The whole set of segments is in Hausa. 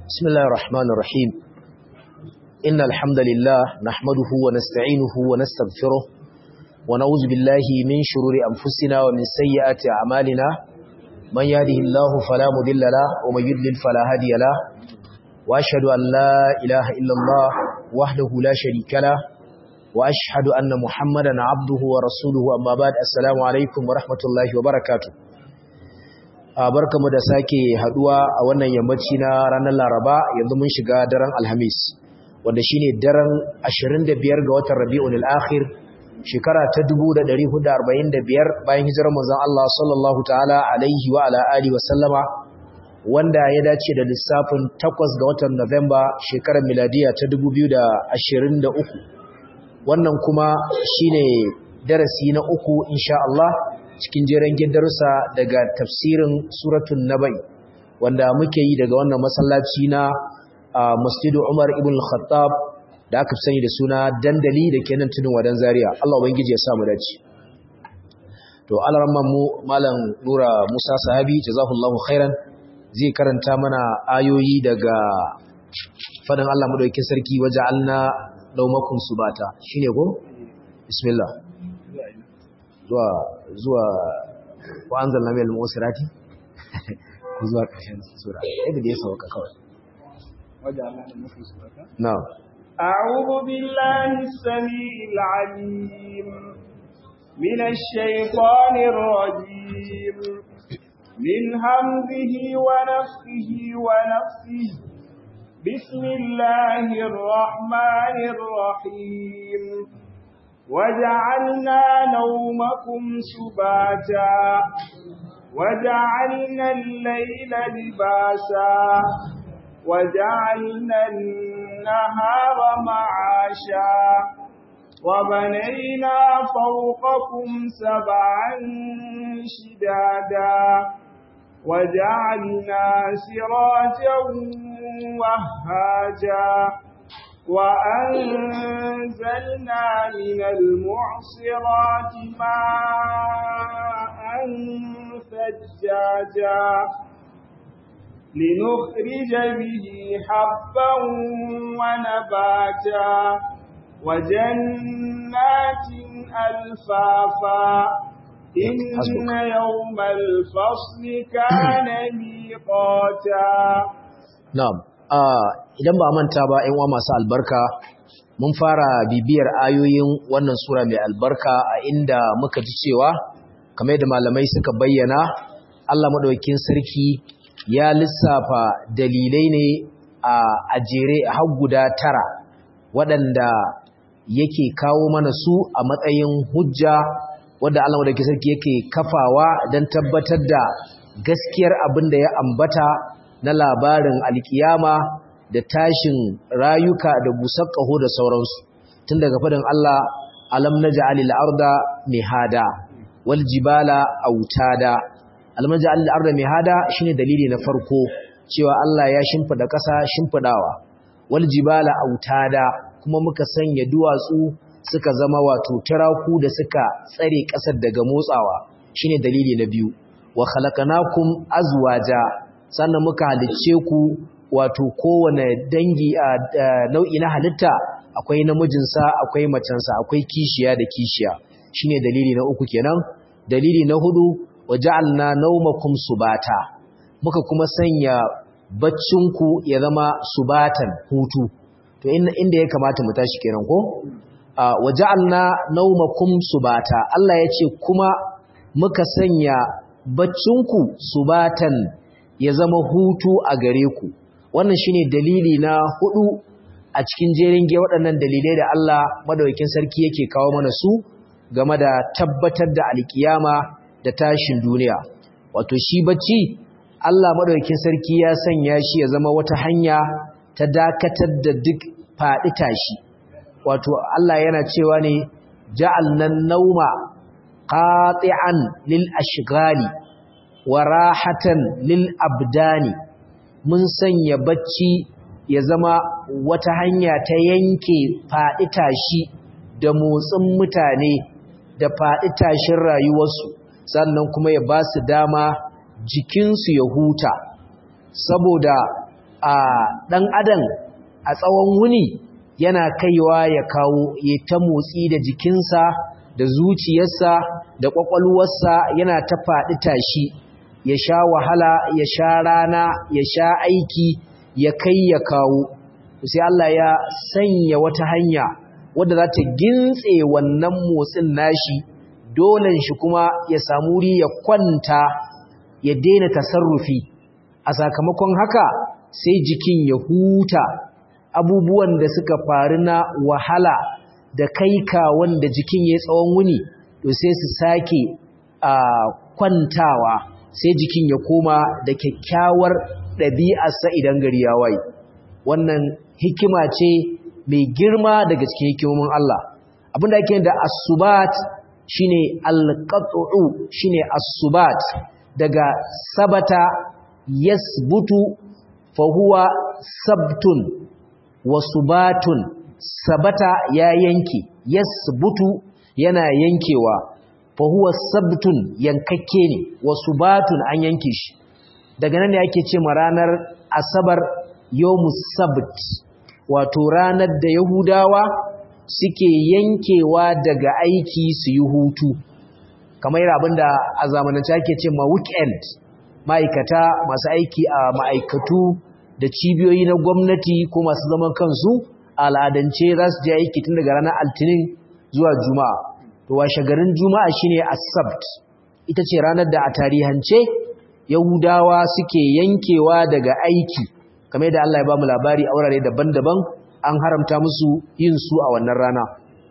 بسم الله الرحمن الرحيم إن الحمد لله نحمده ونستعينه ونستغفره ونعوذ بالله من شرور أنفسنا ومن سيئات أعمالنا من يهده الله فلا مضل له ومن يضلل فلا هادي له وأشهد أن لا إله إلا الله وحده لا شريك له وأشهد أن محمدا عبده ورسوله أما بعد السلام عليكم ورحمة الله وبركاته barkamu da sake haduwa a wannan yammaci na ranar Laraba yanzu mun shiga daren Alhamis wanda shine daren 25 ga watan Rabiul Akhir shekara ta 1445 bayan hijirar manzon Allah sallallahu ta'ala alaihi wa ala alihi wa sallama wanda ya dace da lissafin 8 ga watan Nuwamba shekarar miladiya ta 2023 wannan kuma shine darasi na uku insha Allah cikin jeren darussa daga tafsirin suratun nabai wanda muke yi daga wannan masallaci na masjidu Umar ibn al-Khattab da aka sani da suna dandali da ke nan tudun wadan Zaria Allah ubangiji ya sa mu dace to alarman mu malam Nura Musa Sahabi jazakallahu khairan zai karanta mana ayoyi daga fadan Allah madaukakin sarki waja'alna laumakum subata shine ko bismillah zuwa zuwa wa anzalna minal musirati ku zuwa ƙarshen sura yadda da ya sauka kawai na أعوذ بالله السميع العليم من الشيطان الرجيم من همزه ونفخه ونفسه بسم الله الرحمن الرحيم وجعلنا نومكم سباتا وجعلنا الليل لباسا وجعلنا النهار معاشا وبنينا فوقكم سبعا شدادا وجعلنا سراجا وهاجا وأنزلنا من المعصرات ماء ثجاجا لنخرج به حبا ونباتا وجنات ألفافا إن يوم الفصل كان ميقاتا نعم idan ba manta ba ƴan uwa masu albarka mun fara bibiyar ayoyin wannan sura mai albarka a inda muka ji cewa kamar da malamai suka bayyana Allah madaukakin sarki ya lissafa dalilai ne a ajere har guda tara waɗanda yake kawo mana su a matsayin hujja wadda Allah madaukakin sarki yake kafawa don tabbatar da gaskiyar abin da ya ambata na labarin alkiyama da tashin rayuka da busar ƙaho da sauransu tun daga fadin Allah alam naj'alil arda mihada wal jibala autada alam naj'alil arda mihada shine dalili na farko cewa Allah ya shimfida ƙasa shimfidawa wal jibala autada kuma muka sanya duwatsu suka zama wato tiraku da suka tsare ƙasar daga motsawa shine dalili na biyu wa khalaqnakum azwaja sannan muka halicce ku wato kowane dangi a nau'i na halitta akwai namijinsa akwai macensa akwai kishiya da kishiya shine dalili na uku kenan dalili na hudu waja'alna nawmakum subata muka kuma sanya baccinku ya zama subatan hutu to inda ya kamata mu tashi kenan ko waja'alna nawmakum subata Allah ya ce kuma muka sanya baccinku subatan ya zama hutu a gare ku wannan shine dalili na hudu a cikin jerin ge waɗannan dalilai da Allah madaukakin sarki yake kawo mana su game da tabbatar da alkiyama da tashin duniya wato shi bacci Allah madaukakin sarki ya sanya shi ya zama wata hanya ta dakatar da duk faɗi tashi wato Allah yana cewa ne ja'alna nauma qati'an lil ashghali wa rahatan lil abdani mun sanya bacci ya zama wata hanya ta yanke faɗi tashi da motsin mutane da faɗi tashin rayuwarsu sannan kuma ya ba su dama jikinsu ya huta saboda a ɗan adam a tsawon wuni yana kaiwa ya kawo ya ta motsi da jikinsa da zuciyarsa da ƙwaƙwalwarsa yana ta faɗi tashi ya sha wahala ya sha rana ya sha aiki ya kai ya kawo sai Allah ya sanya wata hanya wadda za ta gintse wannan motsin nashi dolen shi kuma ya samu wuri ya kwanta ya daina tasarrufi a sakamakon haka sai jikin ya huta abubuwan da suka faru na wahala da kaika wanda jikin ya tsawon wuni to sai su sake a kwantawa sai jikin ya koma da kyakkyawar ɗabi'arsa idan gari ya waye wannan hikima ce mai girma daga cikin hikimomin Allah abinda ake da asubat shine alqat'u shine asubat daga sabata yasbutu fa huwa sabtun wa subatun sabata ya yanke yasbutu yana yankewa fa huwa sabtun yankakke ne wa subatun an yanke shi daga nan ne ake ce ma ranar asabar yawmus sabt wato ranar da yahudawa suke yankewa daga aiki su yi hutu kamar abinda a zamanance ake ce ma weekend ma'aikata masu aiki a ma'aikatu da cibiyoyi na gwamnati ko masu zaman kansu al'adance za su je aiki tun daga ranar altinin zuwa juma'a to washe garin juma'a shine as-sabt ita ce ranar da a tarihance yahudawa suke yankewa daga aiki kamar da Allah ya ba mu labari a wurare daban-daban an haramta musu yin su a wannan rana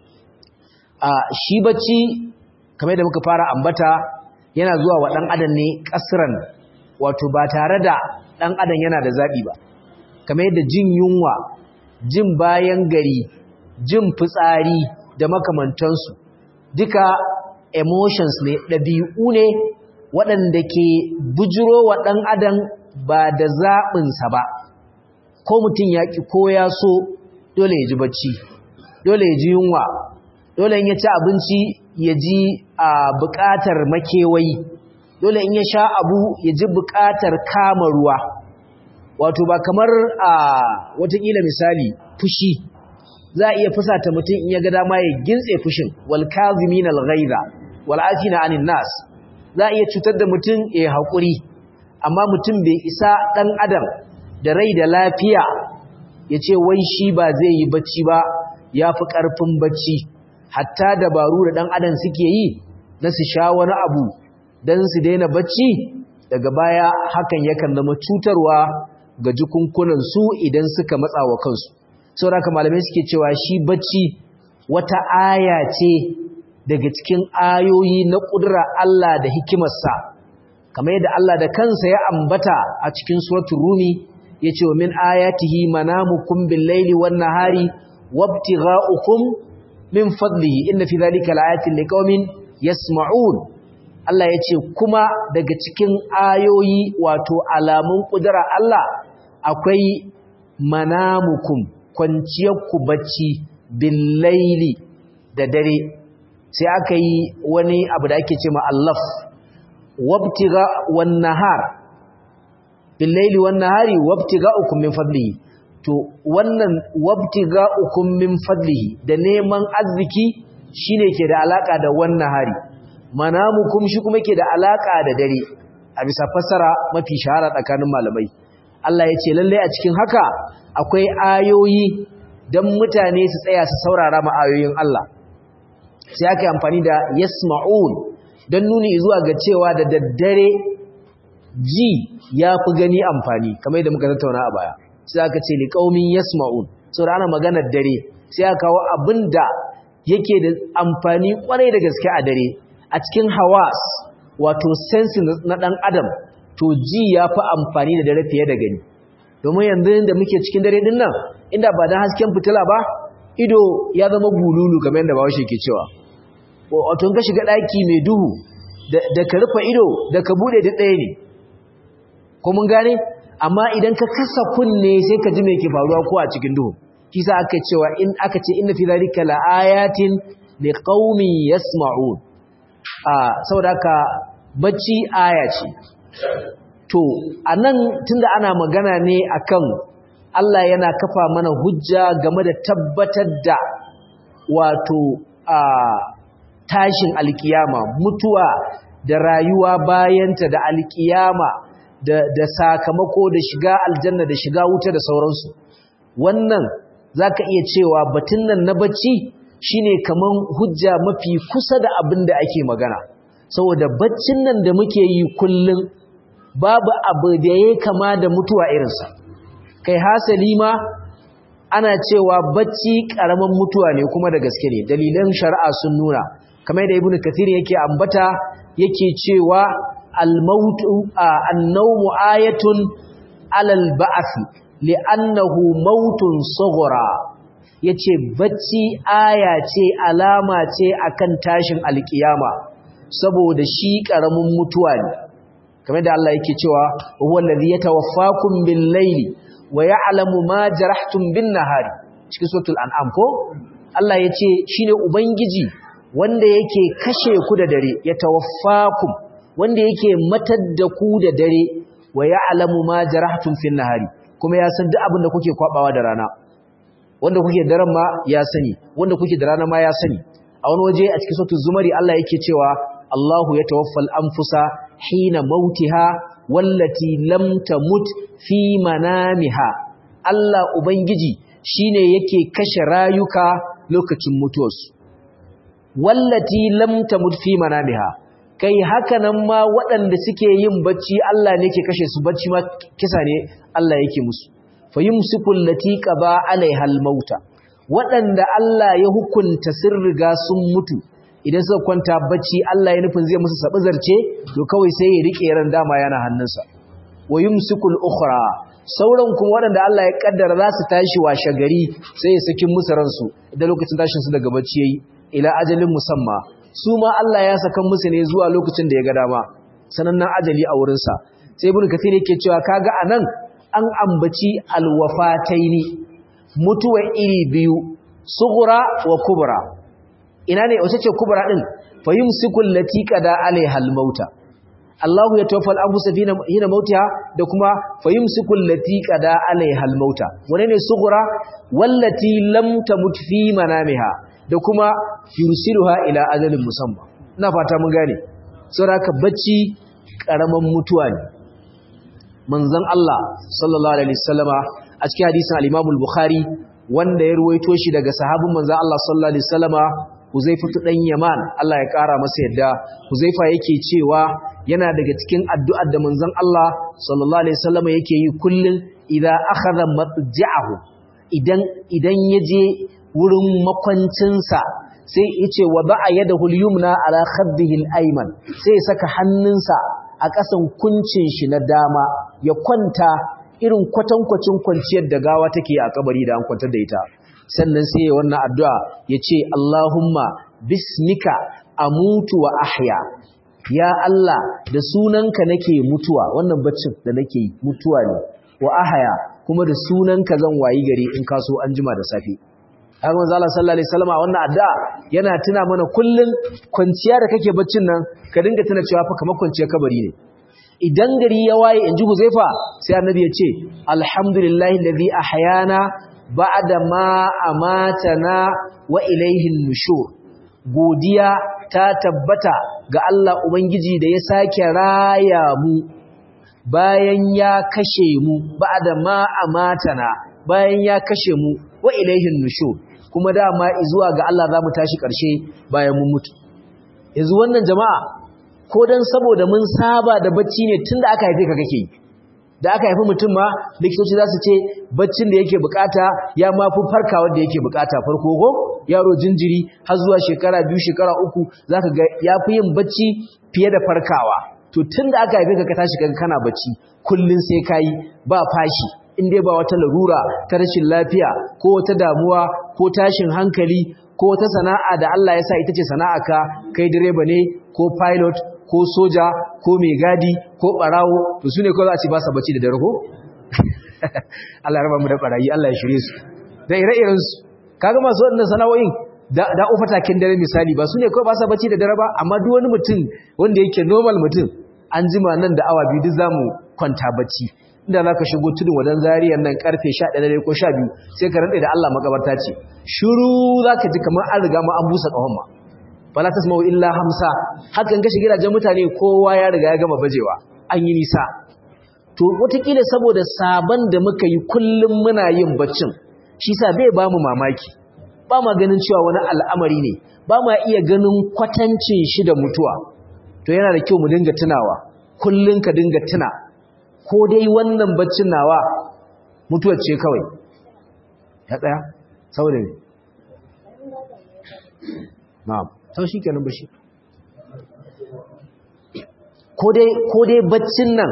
a shi bacci kamar da muka fara ambata yana zuwa wa dan adam ne kasran wato ba tare da dan adam yana da zabi ba kamar yadda jin yunwa jin bayan gari jin fitsari da makamantansu duka emotions ne ɗabi'u ne waɗanda ke bujiro wa ɗan adam ba da zaɓinsa ba ko mutum ya ƙi ko ya so dole ya ji bacci dole ya ji yunwa dole in ya ci abinci ya ji a buƙatar makewayi dole in ya sha abu ya ji buƙatar kama ruwa wato ba kamar a watakila misali fushi za a iya fusata mutum in ya ga dama ya gintse fushin wal kazimin al ghaiza wal afina anin nas za a iya cutar da mutum ya haƙuri amma mutum bai isa ɗan adam da rai da lafiya ya ce wai shi ba zai yi bacci ba ya fi ƙarfin bacci hatta dabaru da ɗan adam suke yi na su sha wani abu don su daina bacci daga baya hakan yakan zama cutarwa ga jikunkunansu idan suka matsa wa kansu sauraka malamai suke cewa shi bacci wata aya ce daga cikin ayoyi na ƙudura Allah da hikimarsa kamar yadda Allah da kansa ya ambata a cikin suratul rumi yace wa min ayatihi manamukum bil-laili wan-nahari wabtigha'ukum min fadlihi inna fi dhalika laayatin liqaumin yasma'un Allah yace kuma daga cikin ayoyi wato alamun ƙudura Allah akwai manamukum kwanciyarku bacci bil-laili da dare sai aka yi wani abu da ake ce ma'allaf wabtiga wan nahar bil laili wan nahari wabtiga ukum min fadlihi to wannan wabtiga ukum min fadlihi da neman arziki shine ke da alaka da wan nahari manamukum shi kuma ke da alaka da dare a bisa fassara mafi shahara tsakanin malamai Allah ya ce lalle a cikin haka akwai ayoyi dan mutane su tsaya su saurara ma ayoyin Allah sai aka yi amfani da yasma'un don nuni zuwa ga cewa da daddare ji ya fi gani amfani kamar yadda muka tattauna a baya sai aka ce liƙaumin yasma'un sau da ana maganar dare sai aka kawo abin da yake da amfani kwarai da gaske a dare a cikin hawas wato sensi na ɗan adam to ji ya fi amfani da dare fiye da gani domin yanzu da muke cikin dare din nan inda ba don hasken fitila ba ido ya zama bululu kamar yadda bawashi ke cewa wato ka shiga ɗaki mai duhu da ka rufe ido da ka buɗe da ɗaya ne ko mun gane amma idan ka kasa kunne sai ka ji me ke faruwa ko a cikin duhu kisa aka cewa in aka ce inna fi zalika laayatin liqaumin yasma'un a saboda haka bacci aya ce to anan tunda ana magana ne akan Allah yana kafa mana hujja game da tabbatar da wato a tashin alkiyama mutuwa da rayuwa bayanta da alkiyama da, da sakamako da shiga aljanna da shiga wuta da sauransu wannan zaka iya cewa batun nan na bacci shine kaman hujja mafi kusa da abin da ake magana saboda baccin nan da muke yi kullum babu abu da ya kama da mutuwa irinsa kai hasali ma ana cewa bacci karaman mutuwa ne kuma da gaske ne dalilan shari'a sun nuna kamar da ibnu kathir yake ambata yake cewa al-mautu an-nawmu ayatun alal ba'th li'annahu mautun sughra yace bacci aya ce alama ce akan tashin alkiyama saboda shi karamin mutuwa ne kamar da Allah yake cewa huwa allazi yatawaffakum bil-layli wa ya'lamu ma jarahtum bin-nahari cikin suratul an'am ko Allah yace shine ubangiji wanda yake kashe ku da dare yatawaffakum wanda yake matar da ku da dare wa ya'lamu ma jarahtum fin-nahari kuma ya san duk abin da kuke kwabawa da rana wanda kuke daren ma ya sani wanda kuke da rana ma ya sani a wani waje a cikin suratul zumari Allah yake cewa Allahu yatawaffal anfusa hina mautiha wallati lam tamut fi manamiha Allah ubangiji shine yake kashe rayuka lokacin mutuwarsu wallati lam tamut fi manamiha kai haka nan ma waɗanda suke yin bacci Allah ne ke kashe su bacci ma kisa ne Allah yake musu fayumsiku allati qaba alaiha almauta waɗanda Allah ya hukunta sun riga sun mutu idan suka kwanta bacci Allah ya nufin zai musu sabi zarce to kawai sai ya rike ran dama yana hannunsa wayumsikul ukhra sauran kuma waɗanda Allah ya kaddara za su tashi washe gari sai ya saki musu ransu idan lokacin tashin su daga bacci yayi ila ajalin musamma su ma Allah ya saka musu ne zuwa lokacin da ya ga dama sanannan ajali a wurinsa sai ibn kathir yake cewa kaga anan an ambaci alwafataini mutuwa iri biyu sughra wa kubra ina ne wace ce kubra din fayumsiku allati qada alaiha almauta Allahu ya tawaffal anfusa hina mautiha da kuma fayumsiku allati qada alaiha almauta wane ne sughra wallati lam tamut fi manamiha da kuma yursiluha ila ajalin musamma ina fata mun gane saboda bacci karaman mutuwa ne manzon Allah sallallahu alaihi wasallama a cikin hadisin al-Imam al-Bukhari wanda ya ruwaito shi daga sahabin manzon Allah sallallahu alaihi wasallama Huzaifatu dan Yaman Allah ya kara masa yadda Huzaifa yake cewa yana daga cikin addu'ar da manzon Allah sallallahu alaihi wasallama yake yi kullun idza akhadha matja'ahu idan idan yaje wurin makwancinsa sai yace wa ba'a yadahu al-yumna ala khaddihi al-ayman sai ya saka hannunsa a ƙasan kuncin shi na dama ya kwanta irin kwatankwacin kwanciyar da gawa take a kabari da an kwantar da ita sannan sai ya wannan addu'a ya ce Allahumma bismika amutu wa ahya ya Allah da sunanka nake mutuwa wannan baccin da nake yi mutuwa ne wa ahya kuma da sunanka zan wayi gari in kaso an jima da safe haka manzo Allah sallallahu alaihi wasallam wannan addu'a yana tuna mana kullun kwanciya da kake baccin nan ka dinga tuna cewa fa kamar kwanciyar kabari ne idan gari ya waye inji Huzaifa sai annabi ya ce alhamdulillahi alladhi ahyana ba'da ma amatana wa ilayhi nushur godiya ta tabbata ga Allah ubangiji da ya sake raya mu bayan ya kashe mu ba'da ma amatana bayan ya kashe mu wa ilayhi nushur kuma dama zuwa ga Allah za mu tashi ƙarshe bayan mun mutu yanzu wannan jama'a ko dan saboda mun saba da bacci ne tunda aka haife ka kake yi da aka haifi mutum ma likitoci za su ce baccin da yake bukata ya ma fi farkawa da yake bukata farko ko yaro jinjiri har zuwa shekara biyu shekara uku zaka ga ya fi yin bacci fiye da farkawa to tunda aka haife ka ka tashi kaga kana bacci kullun sai kayi ba fashi in dai ba wata larura ta rashin lafiya ko wata damuwa ko tashin hankali ko wata sana'a da Allah ya sa ita ce ka kai direba ne ko pilot ko soja ko mai gadi ko barawo to su ne kawai za a ce ba sa bacci da dare ko Allah raba mu da barayi Allah ya shirye su da ire-iren su kaga masu waɗannan sana'o'in da da ufatakin dare misali ba su ne kawai ba sa bacci da dare ba amma duk wani mutum wanda yake normal mutum an jima nan da awa biyu duk zamu kwanta bacci inda za ka shigo tudun wadan zariyar nan karfe 11 ko 12 sai ka rantsa da Allah makabarta ce shiru za ka ji kamar an riga ma an busa ƙahon ma fala tasma'u illa hamsa hakan ka shiga gidajen mutane kowa ya riga ya gama bajewa an yi nisa to wataƙila saboda sabon da muka yi kullum muna yin baccin shi sa bai ba mu mamaki ba ma ganin cewa wani al'amari ne ba ma iya ganin kwatancin shi da mutuwa to yana da kyau mu dinga tunawa kullum ka dinga tuna ko dai wannan baccin nawa mutuwar ce kawai ya tsaya saboda ne na'am sau shi kenan bashi ko dai baccin nan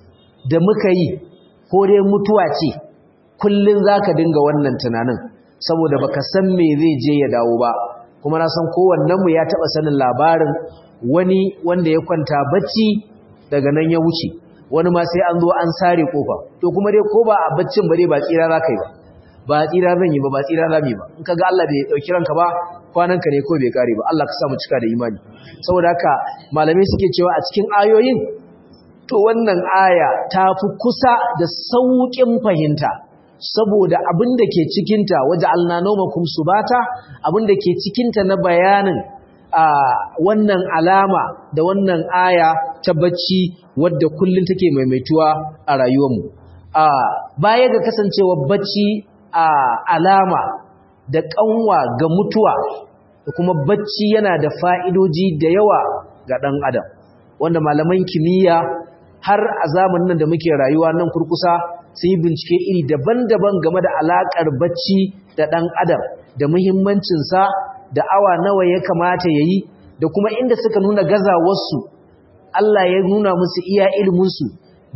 da muka yi ko dai mutuwa ce kullum za ka dinga wannan tunanin saboda baka san me zai je ya dawo ba kuma na san kowannenmu ya taɓa sanin labarin wani wanda ya kwanta bacci daga nan ya wuce wani ma sai an zo an sare kofa to kuma dai ko ba a baccin ba dai ba tsira za ka yi ba ba tsira zan yi ba ba tsira za mu yi ba in ka ga Allah bai ɗauki ranka ba kwananka ne ko bai kare ba Allah ka sa mu cika da imani saboda haka malamai suke cewa a cikin ayoyin to wannan aya ta fi kusa da sauƙin fahimta saboda abin da ke cikinta waje alnanomakum subata abin da ke cikinta na bayanin a wannan alama da wannan aya ta bacci wadda kullum take maimaituwa a rayuwarmu a baya ga kasancewa bacci a alama da kanwa ga mutuwa da kuma bacci yana da fa'idoji da yawa ga ɗan adam wanda malaman kimiyya har a zamanin nan da muke rayuwa nan kurkusa sun yi bincike iri daban-daban game da alaƙar bacci da ɗan adam da muhimmancinsa da awa nawa ya kamata ya yi da kuma inda suka nuna gazawarsu Allah ya nuna musu iya ilminsu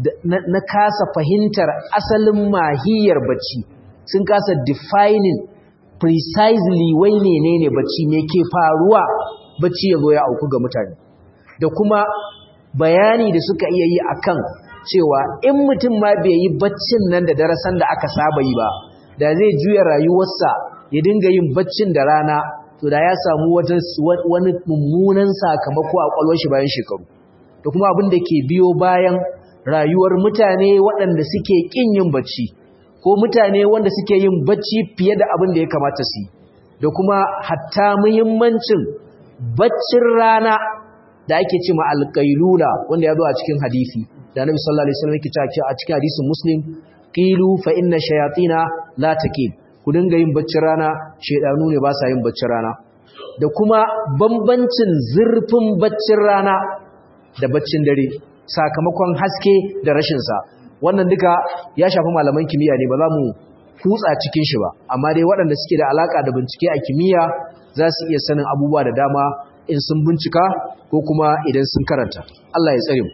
na kasa fahimtar asalin mahiyar bacci sun kasa defining precisely wai menene bacci me ke faruwa bacci ya zo ya auku ga mutane da kuma bayani da suka iya yi akan cewa in mutum ma bai yi baccin nan da darasan da aka saba yi ba da zai juya rayuwarsa ya dinga yin baccin da rana to da ya samu wani mummunan sakamako a kwallon shi bayan shekaru da kuma abin da ke biyo bayan rayuwar mutane waɗanda suke ƙin yin bacci ko mutane wanda suke yin bacci fiye da abin da ya kamata su da kuma hatta muhimmancin baccin rana da ake ce ma alƙailula wanda ya zo a cikin hadisi da Annabi sallallahu alaihi wasallam yake cewa a cikin hadisin Muslim qilu fa inna shayatina la taqil ku dinga yin baccin rana shedanu ne ba sa yin baccin rana da kuma bambancin zurfin baccin rana da baccin dare sakamakon haske da rashin sa wannan duka ya shafi malaman kimiyya ne ba za mu kutsa cikin shi ba amma dai waɗanda suke da alaka da bincike a kimiyya za su iya sanin abubuwa da dama in sun bincika ko kuma idan sun karanta Allah ya tsare mu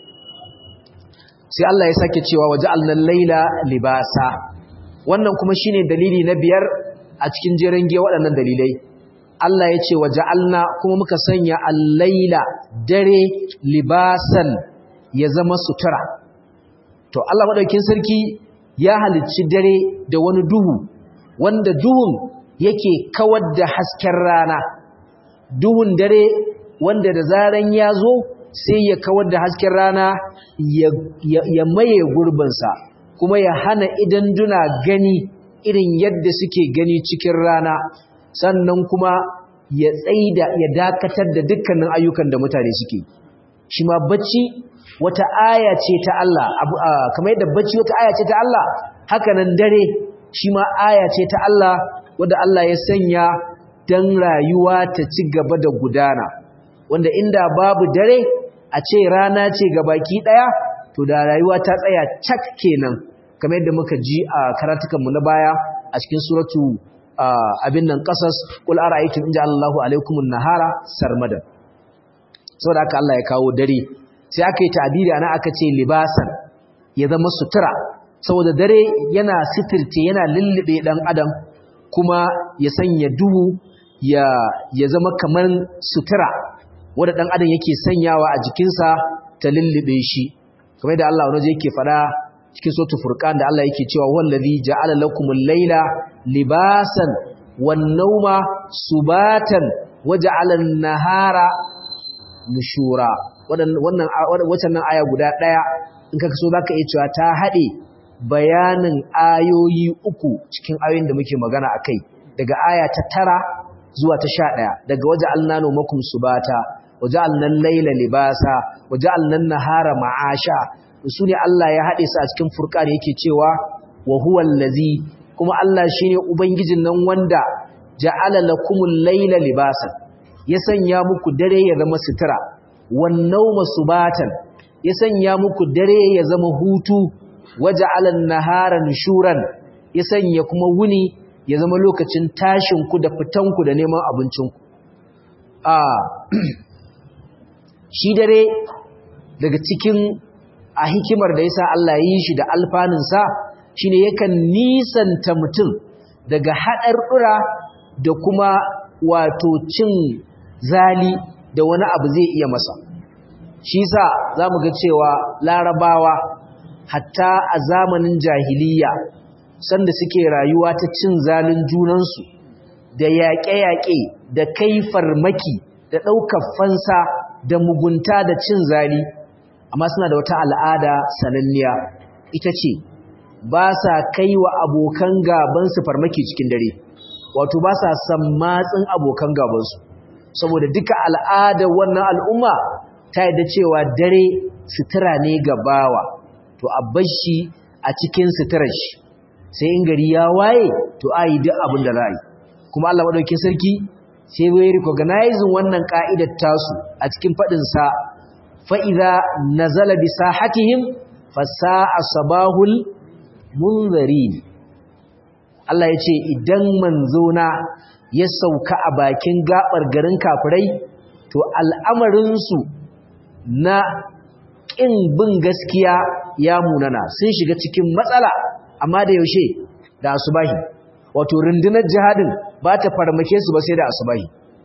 sai Allah ya sake cewa waje alnan laila libasa wannan kuma shine dalili na biyar a cikin jeren giya waɗannan dalilai Allah ya ce waje alna kuma muka sanya al-laila dare libasan ya zama sutura to Allah madaukin sarki ya halicci dare da wani duhu wanda duhun yake kawar da hasken rana duhun dare wanda da zaran ya zo sai ya kawar da hasken rana ya maye gurbinsa kuma ya hana idan duna gani irin yadda suke gani cikin rana sannan kuma ya tsaida ya dakatar da dukkanin ayyukan da mutane suke shi ma bacci wata aya ce ta Allah kamar yadda bacci wata aya ce ta Allah haka nan dare shi ma aya ce ta Allah wadda Allah ya sanya dan rayuwa ta ci gaba da gudana wanda inda babu dare a ce rana ce ga baki daya to da rayuwa ta tsaya cak kenan kamar yadda muka ji a karatukanmu na baya a cikin suratu abin nan qasas qul ara'aytum in ja'alallahu alaykumun nahara sarmadan saboda haka Allah ya kawo dare sai aka yi ta'biri ana aka ce libasan ya zama sutura saboda dare yana sitirce yana lullube dan adam kuma ya sanya duhu ya ya zama kamar sutura wanda dan adam yake sanyawa a jikinsa ta lullube shi kamar da Allah wani yake fada cikin suratul furqan da Allah yake cewa wallazi ja'ala lakumul layla libasan wan nawma subatan waja'ala an-nahara nushura wannan wannan aya guda daya in ka so zaka iya cewa ta haɗe bayanin ayoyi uku cikin ayoyin da muke magana akai daga aya ta tara zuwa ta sha ɗaya daga waje alnano makum subata waje alnan laila libasa waje alnan nahara ma'asha su ne Allah ya haɗe su a cikin furqan yake cewa wa huwa allazi kuma Allah shine ubangijin nan wanda ja'ala lakumul laila libasan ya sanya muku dare ya zama sutura wan nawma subatan ya sanya muku dare ya zama hutu waja'ala an-nahara nushuran ya sanya kuma wuni ya zama lokacin tashin ku da fitan ku da neman abincin ku a shi dare daga cikin a hikimar da yasa Allah ya yi shi da alfanun sa shine yakan nisanta mutum daga haɗarɗura da kuma wato cin zali da wani abu zai iya masa shi sa za mu ga cewa larabawa hatta a zamanin jahiliya sanda suke rayuwa ta cin zalin junansu da yaƙe-yaƙe da kai farmaki da ɗaukar fansa da mugunta da cin zali amma suna da wata al'ada sananniya ita ce ba sa kai wa abokan gabansu farmaki cikin dare wato ba sa sammatsin abokan gabansu saboda duka al'adar wannan al'umma ta yadda cewa dare sutura ne ga bawa to a bashi a cikin suturar shi sai in gari ya waye to a yi duk abin da za yi kuma Allah maɗaukin sarki sai bai recognizing wannan ka'idar tasu a cikin faɗinsa fa'iza nazala bi sahatihim fasa'a sabahul munzari Allah ya ce idan manzona ya sauka a bakin gabar garin kafirai to al'amarinsu na ƙin bin gaskiya ya munana sun shiga cikin matsala amma da yaushe da asubahi wato rundunar jihadin ba ta farmake su ba sai da asubahi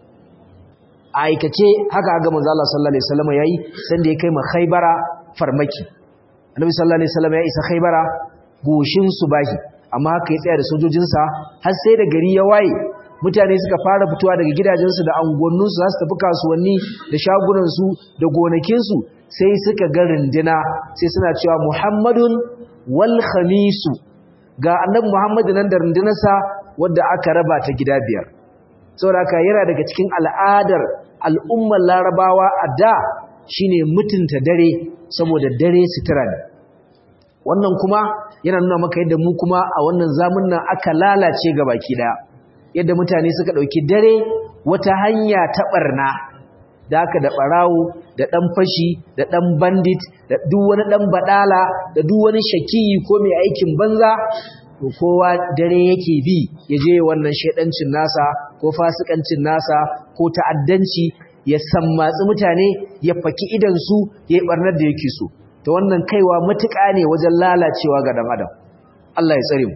a aikace haka ga manzo Allah sallallahu alaihi wasallam yayi sanda ya kai ma Khaybara farmaki Annabi sallallahu alaihi wasallam ya isa Khaybara goshin subahi amma haka ya tsaya da sojojinsa har sai da gari ya waye mutane suka fara fitowa daga gidajensu da angonninsu za su tafi kasuwanni da shagunansu da gonakinsu sai suka ga rundina sai suna cewa Muhammadun wal khamisu ga annabi Muhammadu nan da rundunarsa wadda aka raba ta gida biyar saboda haka yana daga cikin al'adar al'ummar larabawa a da shine mutunta dare saboda dare sutura ne wannan kuma yana nuna maka yadda mu kuma a wannan zamun nan aka lalace ga baki daya yadda mutane suka dauki dare wata hanya ta barna da aka da barawo da dan fashi da dan bandit da duk wani dan badala da duk wani shakiyi ko mai aikin banza to kowa dare yake bi ya je wannan shedancin nasa ko fasikancin nasa ko ta'addanci ya sammatsi mutane ya faki idan su ya yi barnar da yake so to wannan kaiwa matuƙa ne wajen lalacewa ga dan adam Allah ya tsare mu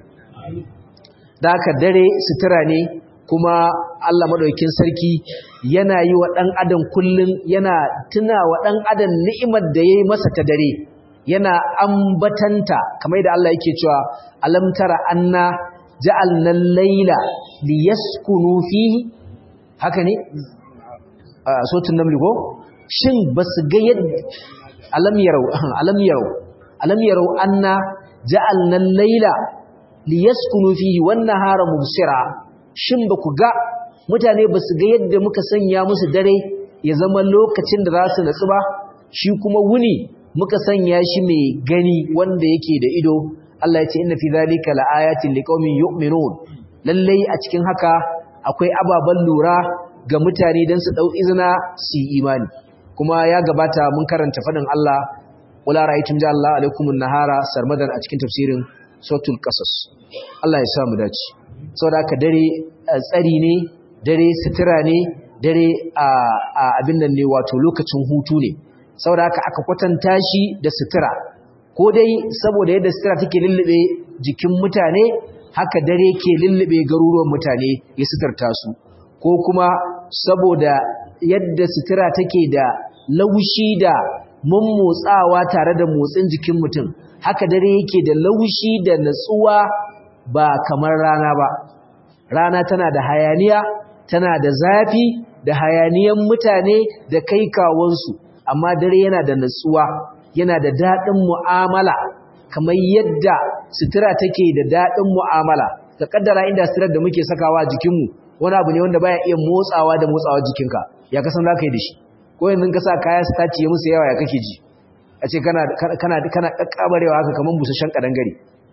da haka dare sutura ne kuma Allah madaukakin sarki yana yi wa dan adam kullun yana tuna wa dan adam ni'imar da yayi masa ta dare yana ambatanta kamar da Allah yake cewa alam tara anna ja'alna al-laila liyaskunu fihi haka ne a sotun namli ko shin basu ga yadda alam yarau alam yarau alam yarau anna ja'alna al-laila liyaskunu fihi wan-nahara mubsira shin baku ga mutane basu ga yadda muka sanya musu dare ya zama lokacin da za su natsu ba shi kuma wuni muka sanya shi mai gani wanda yake da ido Allah ya ce inna fi zalika laayatin liqaumin yu'minun lalle a cikin haka akwai ababan lura ga mutane dan su dau izina su yi imani kuma ya gabata mun karanta fadin Allah wala ra'aytum ja Allah alaikumun nahara sarmadan a cikin tafsirin suratul qasas Allah ya sa mu dace saboda haka dare tsari ne dare sutura ne dare a abin nan ne wato lokacin hutu ne saboda haka aka kwatanta shi da sutura ko dai saboda yadda sutura take lullube jikin mutane haka dare ke lullube garuruwan mutane ya suturta su ko kuma saboda yadda sutura take da laushi da mummotsawa tare da motsin jikin mutum haka dare yake da laushi da natsuwa ba kamar rana ba rana tana da hayaniya tana da zafi da hayaniyan mutane da kai kawansu amma dare yana da natsuwa yana da daɗin mu'amala kamar yadda sutura take da daɗin mu'amala ka kaddara inda suturar da muke sakawa a jikinmu wani abu ne wanda baya iya motsawa da motsawa jikinka ya kasan za ka yi da shi ko yanzu ka sa kaya su tace musu yawa ya kake ji a ce kana kana kana kakkabarewa haka kamar busasshen kadangare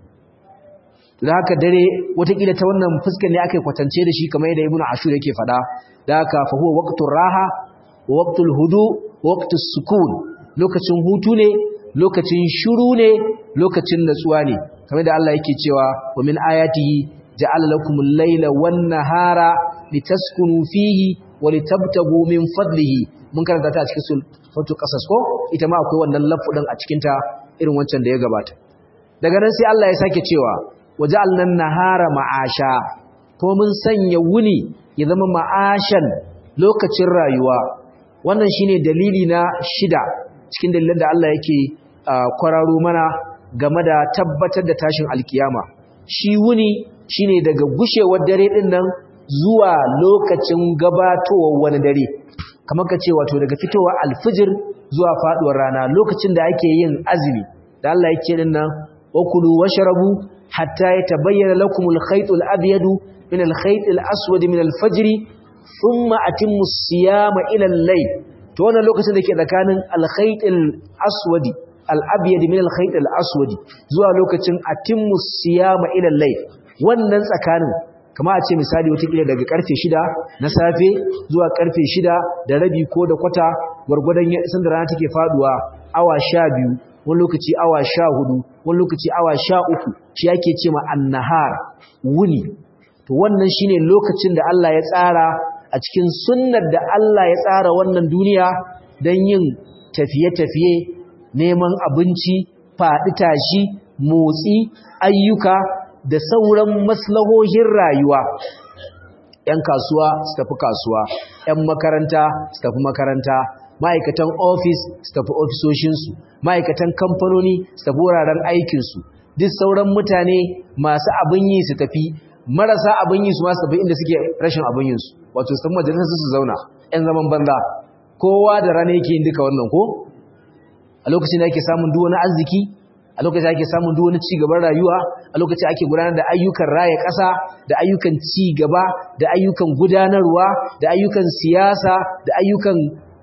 da haka dare watakila ta wannan fuskar ne aka kwatance da shi kamar yadda ibnu ashur yake faɗa da haka fa huwa waqtur raha wa waqtul hudu wa waqtus sukun lokacin hutu ne lokacin shiru ne lokacin natsuwa ne kamar da Allah yake cewa wa min ayatihi ja'ala lakumul layla wan nahara litaskunu fihi wa litabtagu min fadlihi mun karanta ta a cikin suratul qasas ko ita ma akwai wannan lafudin a cikin ta irin wancan da ya gabata daga nan sai Allah ya sake cewa waja'alna nahara ma'asha ko mun sanya wuni ya zama ma'ashan lokacin rayuwa wannan shine dalili na shida cikin dalilan da Allah yake kwararo mana game da tabbatar da tashin alkiyama shi wuni shine daga gushewar dare din nan zuwa lokacin gabatowar wani dare kamar ka ce wato daga fitowar alfijir zuwa faduwar rana lokacin da ake yin azumi da Allah yake din nan wakulu washrabu hatta yatabayyana lakum al-khayt al-abyad min al-khayt al-aswad min al-fajr thumma atimmu as-siyama ila al-layl to wannan lokacin da ke tsakanin al-khayt al-aswad al-abyad min al-khayt al-aswad zuwa lokacin atimmu as-siyama ila al-layl wannan tsakanin kama a ce misali watakila daga karfe shida na safe zuwa karfe shida da rabi ko da kwata gwargwadon sanda rana take faduwa awa sha biyu wani lokaci awa sha hudu wani lokaci awa sha uku shi ake ce ma annahar wuni to wannan shine lokacin da Allah ya tsara a cikin sunnar da Allah ya tsara wannan duniya don yin tafiye-tafiye neman abinci faɗi tashi motsi ayyuka da sauran maslahohin rayuwa ‘yan kasuwa su tafi kasuwa ‘yan makaranta su tafi makaranta ma'aikatan ofis su tafi ofisoshinsu ma'aikatan kamfanoni su tafi wuraren aikinsu duk sauran mutane masu abin yi su tafi marasa abin yi su masu tafi inda suke rashin abin yinsu wato su tafi majalisar su zauna ‘yan zaman banza kowa da rana yake yin duka wannan ko a lokacin da ake samun duk wani arziki a lokacin ake samun duk wani ci gaban rayuwa a lokacin ake gudanar da ayyukan raya ƙasa da ayyukan ci gaba da ayyukan gudanarwa da ayyukan siyasa da ayyukan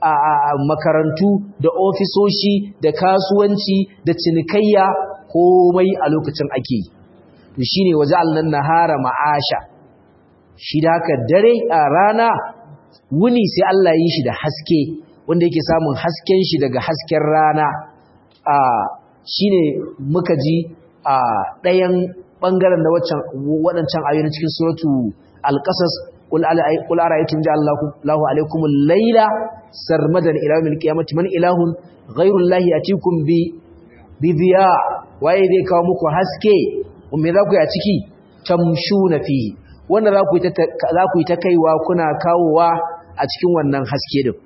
makarantu da ofisoshi da kasuwanci da cinikayya komai a lokacin ake yi to shine waje allan nahara ma'asha shi da haka dare a rana wuni sai Allah yi shi da haske wanda yake samun hasken shi daga hasken rana a shine muka ji a ɗayan ɓangaren da waɗancan ayoyin cikin suratu al-qasas qul ara'aytum ja'ala Allahu alaykum al-layla sarmadan ila yawmil qiyamati man ilahun ghayru Allahi atikum bi bi diya waye zai kawo muku haske me za ku yi a ciki tamshuna fihi wanda za ku yi ta za ku yi ta kaiwa kuna kawowa a cikin wannan haske din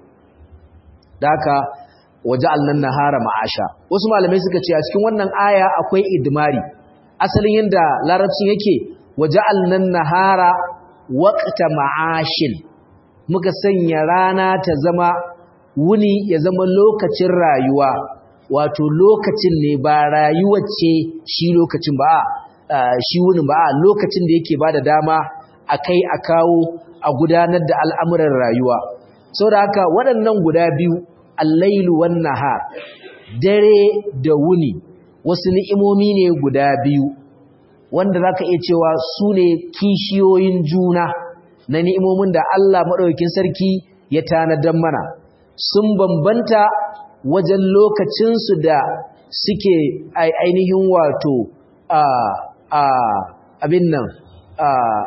da haka waja'alnan nahara ma'asha wasu malamai suka ce a cikin wannan aya akwai idmari asalin yanda larabcin yake waja'alnan nahara waqta ma'ashin muka sanya rana ta zama wuni ya zama lokacin rayuwa wato lokacin ne ba rayuwar ce shi lokacin ba shi wuni ba lokacin da yake bada dama akai a kawo a gudanar da al'amuran rayuwa saboda haka waɗannan guda biyu allailu wan nahar dare da wuni wasu ni'imomi ne guda biyu wanda zaka iya cewa su ne kishiyoyin juna na ni'imomin da Allah madaukakin sarki ya tanadan mana sun bambanta wajen lokacin su da suke ainihin wato a a abin nan a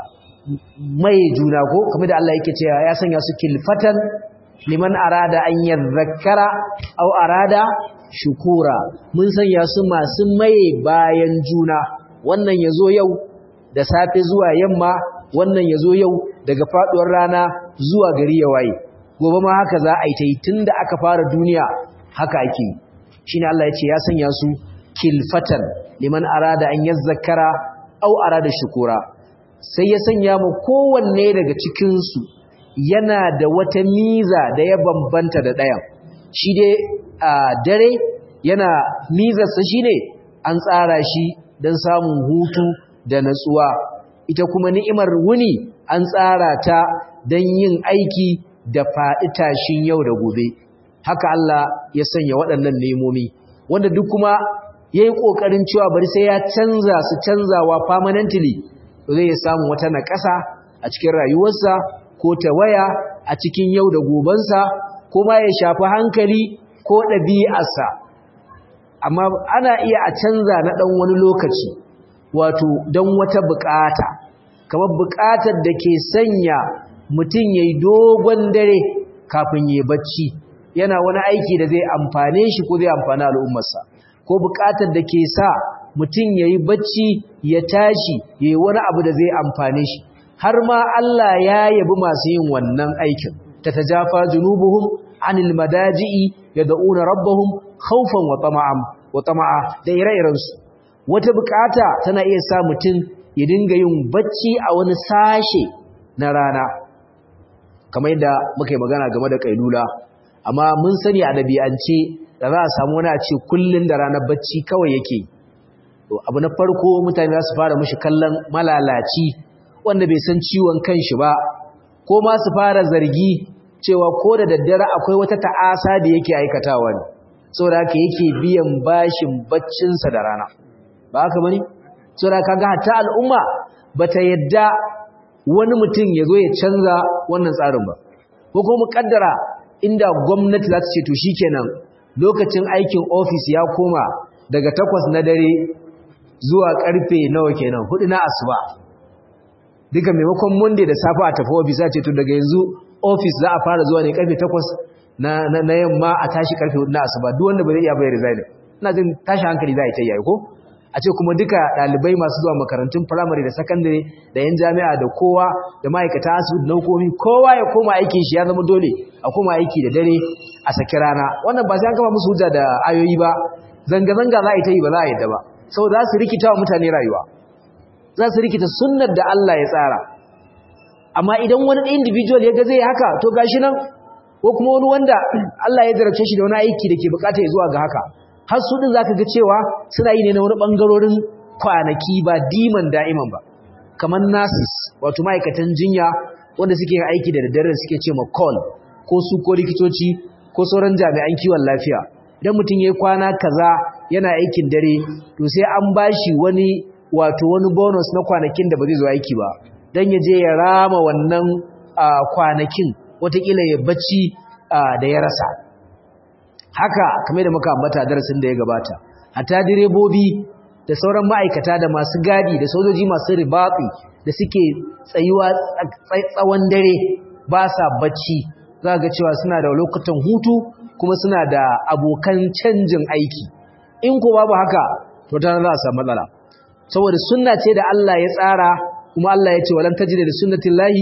mai juna ko kamar da Allah yake cewa ya sanya su kilfatan liman arada an yadhakkara aw arada shukura mun sanya su masu maye bayan juna wannan yazo yau da safe zuwa yamma wannan yazo yau daga faduwar rana zuwa gari ya waye gobe ma haka za a yi tai tunda aka fara duniya haka ake shine Allah ya ce ya sanya su kilfatan liman arada an yadhakkara aw arada shukura sai ya sanya mu kowanne daga cikin su yana da wata miza da ya bambanta da ɗayan shi dai a dare yana mizarsa shine an tsara shi don samun hutu da natsuwa ita kuma ni'imar wuni an tsara ta don yin aiki da faɗi tashin yau da gobe haka Allah ya sanya waɗannan nemomi wanda duk kuma ya yi ƙoƙarin cewa bari sai ya canza su canzawa permanently zai samu wata naƙasa a cikin rayuwarsa ko ta waya a cikin yau da gobensa ko ma ya shafi hankali ko ɗabi'arsa amma ana iya a canza na ɗan wani lokaci wato don wata buƙata kamar buƙatar da ke sanya mutum ya yi dogon dare kafin ya bacci yana wani aiki da zai amfane shi ko zai amfani al'ummarsa ko buƙatar da ke sa mutum ya yi bacci ya tashi ya yi wani abu da zai amfane shi har ma Allah ya yabi masu yin wannan aikin ta tajafa junubuhum anil madaji'i yad'una rabbahum khawfan wa tama'an wa tama'a da ire-irensu wata bukata tana iya sa mutum ya dinga yin bacci a wani sashe na rana kamar yadda muka yi magana game da kailula amma mun sani a dabi'ance da za a samu wani a ce kullun da ranar bacci kawai yake abu na farko mutane za su fara mishi kallon malalaci wanda bai san ciwon kanshi ba ko ma su fara zargi cewa ko da daddare akwai wata ta'asa da yake aikatawa ne saboda haka yake biyan bashin baccinsa da rana ba haka bane saboda kaga hatta al'umma bata yadda wani mutum ya zo ya canza wannan tsarin ba ko kuma muƙaddara inda gwamnati za ta ce to shikenan lokacin aikin ofis ya koma daga takwas na dare zuwa karfe nawa kenan hudu na asuba duka maimakon monday da safe a tafi ofis za ce to daga yanzu ofis za a fara zuwa ne karfe 8 na na yamma a tashi karfe 4 na asuba duk wanda ba zai iya bayar resign ina jin tashi hankali za a yi ta yi ko a ce kuma duka dalibai masu zuwa makarantun primary da secondary da yan jami'a da kowa da ma'aikata asibiti na hukumi kowa ya koma aikin shi ya zama dole a koma aiki da dare a saki rana wannan ba sai an kama musu hujja da ayoyi ba zanga-zanga za a yi ta yi ba za a yadda ba saboda za su rikita wa mutane rayuwa za su rikita sunnar da Allah ya tsara amma idan wani individual ya ga zai haka to gashi nan ko kuma wani wanda Allah ya zarafce shi da wani aiki da ke bukata ya zuwa ga haka har su din zaka ga cewa suna yi ne na wani bangarorin kwanaki ba diman da'iman ba kamar nurses wato ma'aikatan jinya wanda suke aiki da daddare suke ce ma call ko su ko likitoci ko sauran jami'an kiwon lafiya idan mutum ya yi kwana kaza yana aikin dare to sai an bashi wani wato wani bonus na kwanakin da ba zai zo aiki ba don ya je ya rama wannan kwanakin watakila ya bacci da ya rasa haka kamar da muka ambata darasin da ya gabata hatta direbobi da sauran ma'aikata da masu gadi da sojoji masu ribatsi da suke tsayuwa tsawon dare ba sa bacci za ga cewa suna da lokutan hutu kuma suna da abokan canjin aiki in ko babu haka to ta za a samu matsala saboda sunna ce da Allah ya tsara kuma Allah ya ce walan tajida da sunnatillahi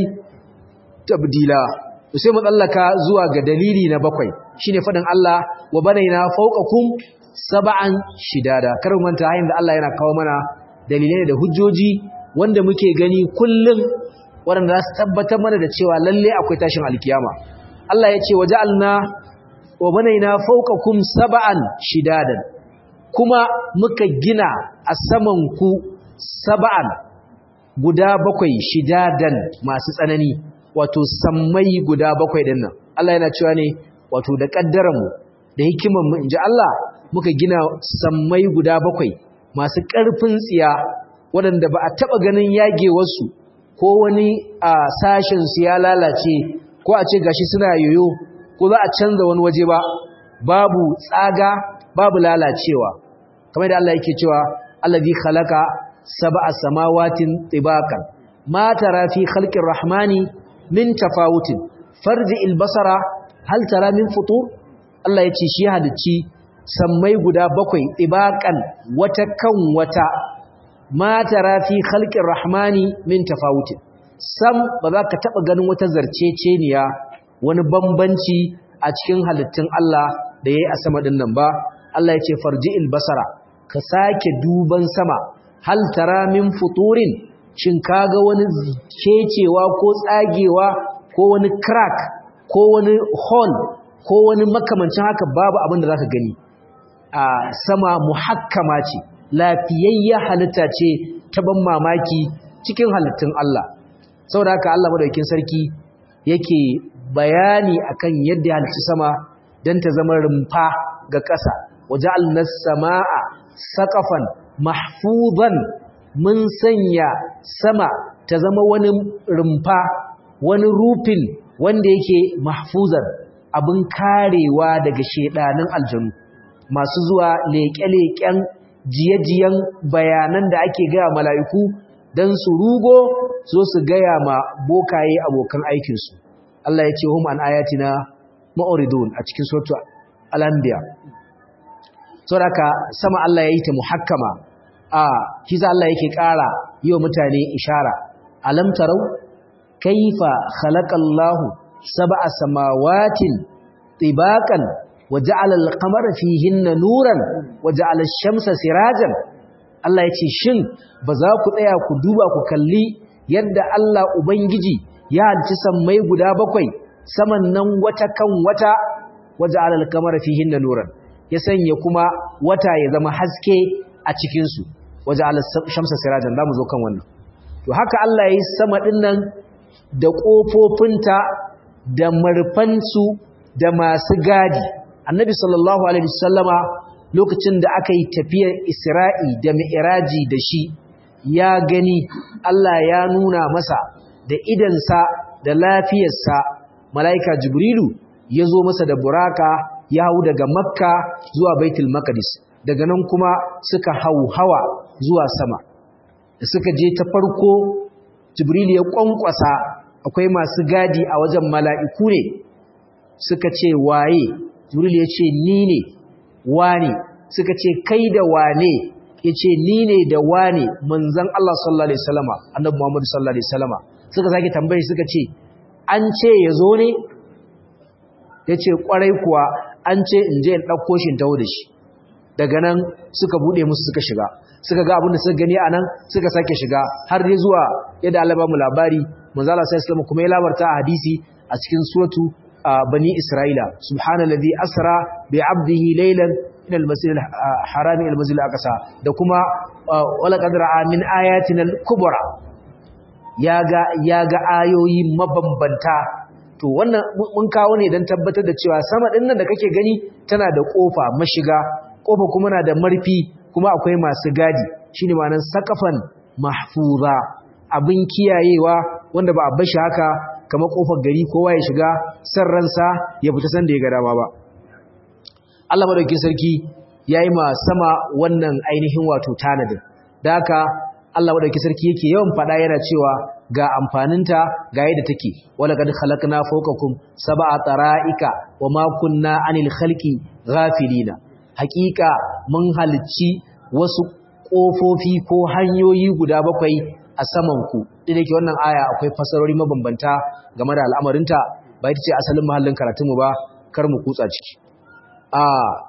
tabdila to sai mu tsallaka zuwa ga dalili na bakwai shine fadin Allah wa banaina fawqakum sab'an shidada kar mu manta hayin da Allah yana kawo mana dalilai da hujjoji wanda muke gani kullum waɗanda za su tabbatar mana da cewa lalle akwai tashin alkiyama Allah ya ce waja'alna wa banaina fawqakum sab'an shidadan kuma muka gina a saman ku sab'an guda bakwai shidadan masu tsanani wato sammai guda bakwai din nan Allah yana cewa ne wato da kaddaran mu da hikiman mu inji Allah muka gina sammai guda bakwai masu ƙarfin tsiya waɗanda ba a taɓa ganin yagewarsu ko wani a sashen su ya lalace ko a ce gashi suna yoyo ko za a canza wani waje ba babu tsaga babu lalacewa kamar da Allah yake cewa allazi khalaqa sab'a samawatin tibaqan ma tara fi khalqir rahmani min tafawutin farji albasara hal tara min futur Allah yace shi halicci sammai guda bakwai tibaqan wata kan wata ma tara fi khalqir rahmani min tafawutin sam ba za ka taba ganin wata zarceceniya wani bambanci a cikin halittun Allah da yayi a sama din nan ba Allah yace farji'il basara ka sake duban sama hal tara min futurin shin kaga wani kecewa ko tsagewa ko wani crack ko wani hole ko wani makamancin haka babu abin da zaka gani a sama muhakkama ce lafiyayya halitta ce ta ban mamaki cikin halittun Allah saboda haka Allah madaukakin sarki yake bayani akan yadda ya halicci sama dan ta zama rumfa ga ƙasa waja'alna samaa saqafan mahfuzan mun sanya sama ta zama wani rumfa wani rufin wanda yake mahfuzan abin karewa daga shedanin aljanu masu zuwa leƙe-leƙen jiye-jiyen bayanan da ake gaya mala'iku don su rugo so su gaya ma bokaye abokan aikinsu Allah ya ce hum an ayatina ma'uridun a cikin sautu al'ambiya sauraka sama Allah ya yi ta muhakkama a kiza Allah yake ƙara yi wa mutane ishara alam tarau kaifa khalaqallahu sab'a samawatin tibaqan waja'ala al-qamara fihinna nuran waja'ala ash-shamsa sirajan Allah yace shin ba za ku tsaya ku duba ku kalli yadda Allah ubangiji ya halci sammai guda bakwai saman nan wata kan wata waja'ala al-qamara fihinna nuran ya sanya kuma wata ya zama haske a cikin su waja'ala ash-shamsa sirajan zamu zo kan wannan to haka Allah yayi sama dinnan da kofofinta da marfansu da masu gadi annabi sallallahu alaihi wasallama lokacin da aka yi tafiyar isra'i da mi'raji da shi ya gani Allah ya nuna masa da idansa da lafiyarsa mala'ika jibrilu ya zo masa da buraka ya hau daga makka zuwa baitul maqdis daga nan kuma suka hau hawa zuwa sama da suka je ta farko jibrilu ya kwankwasa akwai masu gadi a wajen mala'iku ne suka ce waye jibril ya ce ni ne wane suka ce kai da wane ya ce ni ne da wane manzan Allah sallallahu Alaihi wasallama annabi Muhammadu sallallahu Alaihi wasallama suka sake tambayi suka ce an ce ya zo ne ya ce kwarai kuwa an ce in je in ɗauko shi taho da shi daga nan suka buɗe musu suka shiga suka ga abin da suka gani a nan suka sake shiga har dai zuwa yadda Allah ba mu labari manzala sai islam kuma ya labarta a hadisi a cikin suratu bani isra'ila subhanallazi asra bi abdihi laylan ila al-masjid al-haram ila al-masjid al-aqsa da kuma wala qad ra'a min ayatina al-kubra yaga yaga ayoyi mabambanta to wannan mun kawo ne dan tabbatar da cewa sama din nan da kake gani tana da kofa mashiga kofa kuma na da marfi kuma akwai masu gadi shine ma'anar saqafan mahfuza abin kiyayewa wanda ba a bashi haka kamar kofar gari kowa ya shiga san ransa ya fita san da ya ga dama ba Allah madaukakin sarki yayi ma sama wannan ainihin wato tanadin da haka Allah madaukakin sarki yake yawan fada yana cewa ga amfaninta ga yadda take wala kad khalaqna fawqakum sab'a tara'ika wama kunna 'anil khalqi ghafilina haqiqa mun halicci wasu kofofi ko hanyoyi guda bakwai a samanku ɗin yake wannan aya akwai fasarori mabambanta game da al'amarinta ba ita ce asalin mahallin karatunmu ba kar mu kutsa ciki a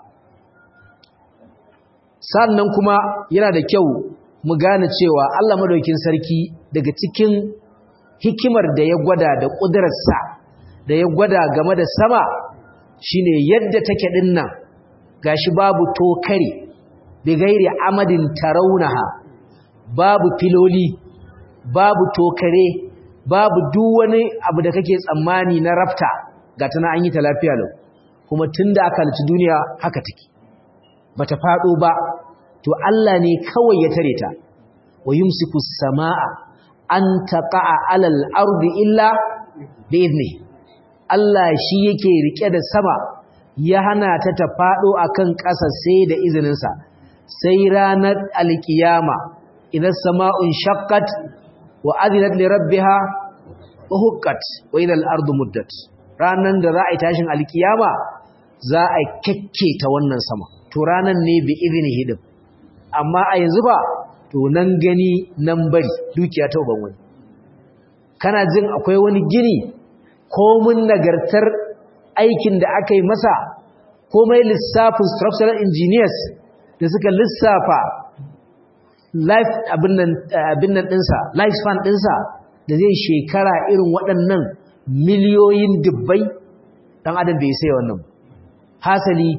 sannan kuma yana da kyau mu gane cewa Allah madaukin sarki daga cikin hikimar da ya gwada da ƙudurarsa da ya gwada game da sama shine yadda take dinnan gashi babu tokare bi gairi amadin tarawunaha babu filoli babu tokare babu duk wani abu da kake tsammani na rafta ga tana an yi ta lafiya lau kuma tunda aka halci duniya haka take bata fado ba to Allah ne kawai ya tare ta wa yumsiku samaa an taqa'a alal ardi illa bi idni Allah shi yake rike da sama ya hana ta ta fado akan ƙasa sai da izininsa sai ranar alkiyama idan sama'un shaqqat wa adinat li rabbiha wa huqqat wa idal ardu muddat ranan da za a yi tashin alkiyama za a ta wannan sama to ranan ne bi iznihi din amma a yanzu ba to nan gani nan bari dukiya ta uban wani kana jin akwai wani gini komun nagartar aikin da aka yi masa komai lissafin structural engineers da suka lissafa life abin nan ɗinsa life span ɗinsa da zai shekara irin waɗannan miliyoyin dubbai ɗan adam bai sai wannan hasali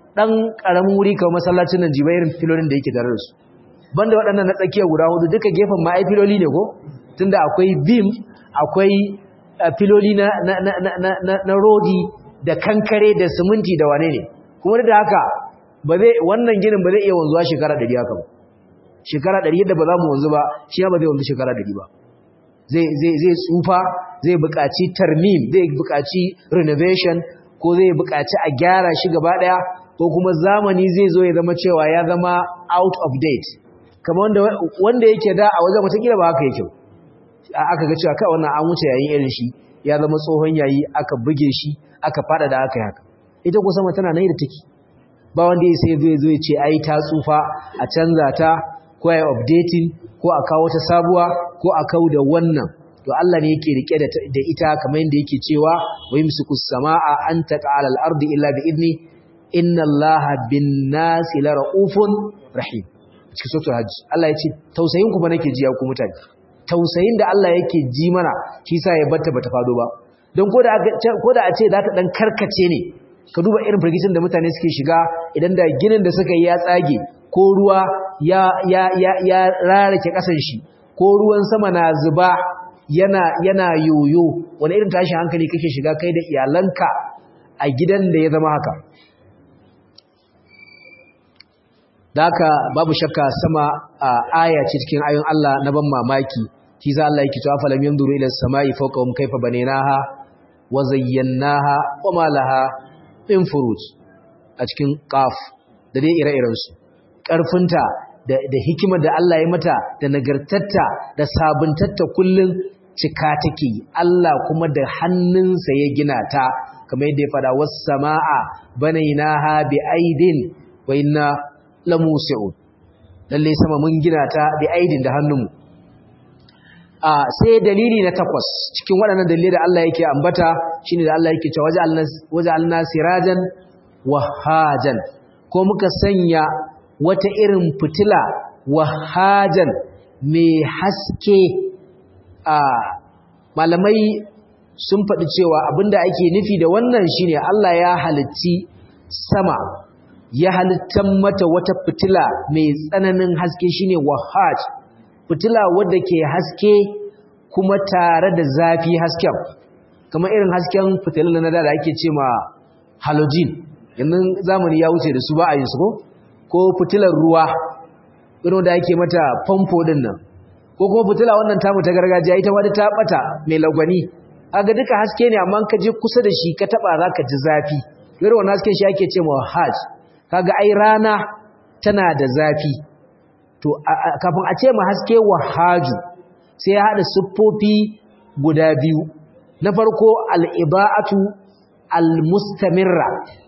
dan karamin wuri kamar masallacin nan jiba irin filolin da yake tare da su banda waɗannan na tsakiya guda hudu duka gefen ma ai filoli ne ko tunda akwai beam akwai filoli na na na na na, na rodi da kankare da siminti da wane ne kuma da haka ba zai wannan ginin ba zai iya wanzuwa shekara 100 haka ba shekara 100 yadda ba za mu wanzu ba shi ba zai wanzu shekara 100 ba zai zai zai tsufa zai buƙaci tarmim zai buƙaci renovation ko zai buƙaci a gyara shi gaba ɗaya ko kuma zamani zai zo ya zama cewa ya zama out of date kamar wanda wanda yake da a wajen watakila ba haka yake aka ga cewa kai wannan an wuce yayin irin shi ya zama tsohon yayi aka buge shi aka fada da aka yi haka ita ko sama tana nan da take ba wanda ya sai zai zo ya ce ai ta tsufa a canza ta ko ai updating ko a kawo ta sabuwa ko a kawo da wannan to Allah ne yake rike da ita kamar yadda yake cewa wa yumsiku samaa an taqala al-ardi illa bi idni inna Allaha bin-nasi laraufun rahim cikin suratul hajj Allah ya ce tausayin ku ba nake ji ya ku mutane tausayin da Allah yake ji mana shi yasa ya batta bata fado ba don koda koda a ce za ta dan karkace ne ka duba irin firgicin da mutane suke shiga idan da ginin da suka yi ya tsage ko ruwa ya ya ya ya rarake kasan shi ko ruwan sama na zuba yana yana yoyo wani irin tashin hankali kake shiga kai da iyalanka a gidan da ya zama haka daka babu shakka sama aya ce cikin ayoyin Allah na ban mamaki shi za Allah yake cewa falam yanzuru ila samai fawqahum kayfa banaynaha wa zayyanaha wa ma laha min furuj a cikin qaf da dai ire-iren su karfinta da da hikimar da Allah ya mata da nagartarta da sabuntatta kullun cika take Allah kuma da hannunsa ya gina ta kamar yadda ya fada was samaa banaynaha bi aidin wa inna lamusi'un lalle sama mun gina ta bi aidin da hannunmu a sai dalili na takwas cikin waɗannan dalilai da Allah yake ambata shine da Allah yake cewa waja'alna sirajan wahajan ko muka sanya wata irin fitila wahajan mai haske a malamai sun faɗi cewa abinda ake nufi da wannan shine Allah ya halitti sama ya halittar mata wata fitila mai tsananin haske shine wahaj fitila wadda ke haske kuma tare da zafi hasken kamar irin hasken fitilan na da ake ce ma halogen yanzu zamani ya wuce da su ba a yin su ko ko fitilar ruwa irin da ake mata famfo din nan ko kuma fitila wannan tamu ta gargajiya ita wadda ta bata mai lagwani kaga duka haske ne amma ka je kusa da shi ka taba zaka ji zafi irin wannan hasken shi ake ce ma hajj kaga ai rana tana da zafi to kafin a ce ma haske wahaju sai ya hada siffofi guda biyu na farko al-iba'atu al-mustamirra